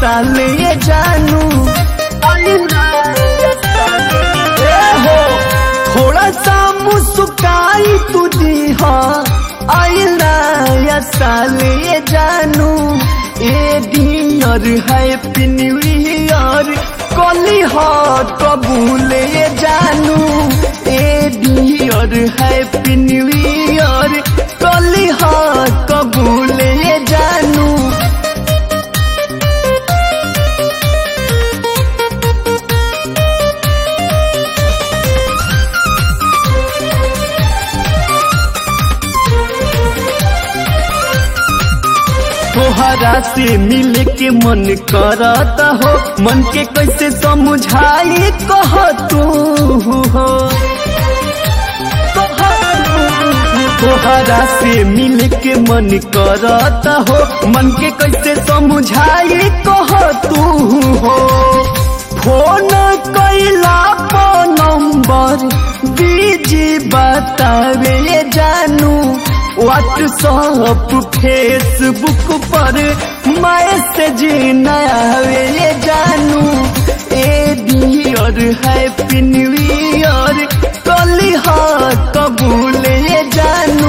साले ये जानू आई नया साले ए हो थोड़ा सा मुस्काई तू दी हा आई नया साले ये जानू ए डियर हैप्पी न्यू ईयर कली हा कबूल ये जानू ए डियर हैप्पी न्यू ईयर कली हा कबूल ये जानू तोहरा से मिल के मन करत हो मन के कैसे समझाई कह तू हो तोहरा से मिल के मन करत हो मन के कैसे समझाई कह तू हो फोन कैला पर नंबर बीजी बतावे जानू व्हाट्सअप फेसबुक पर मैसेज नया जानू ए डियर हैप्पी न्यू ईयर कली हा कबूल ये जानू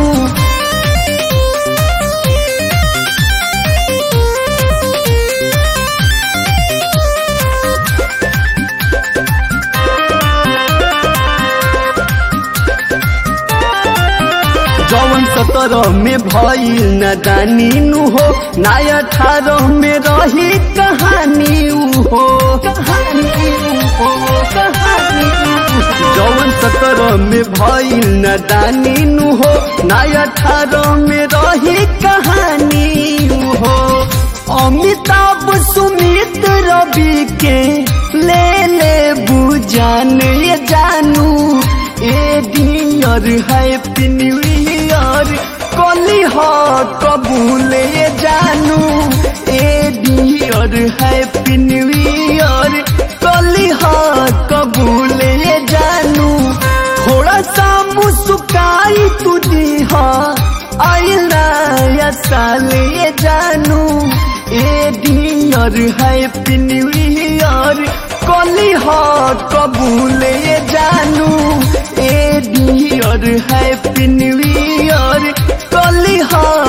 जवन सत्रह में भइल न दानी नु हो नाय अठारह में रही कहानी उ हो कहानी उ हो कहानी उ हो। जवन सत्रह में भइल न दानी नु हो नाय अठारह में रही कहानी उ हो अमिताभ सुमित रवि के ले ले बुझान ये जानू ए डियर हैप्पी न्यू ईयर कली हा कबूल ये जानू ए डियर हैप्पी न्यू ईयर कली हा कबूल ये जानू थोड़ा सा मुस्काई तू दी हा आई नया साल ये जानू ए डियर हैप्पी न्यू ईयर कली हा कबूल ये जानू ए डियर हैप्पी न्यू ईयर कली हा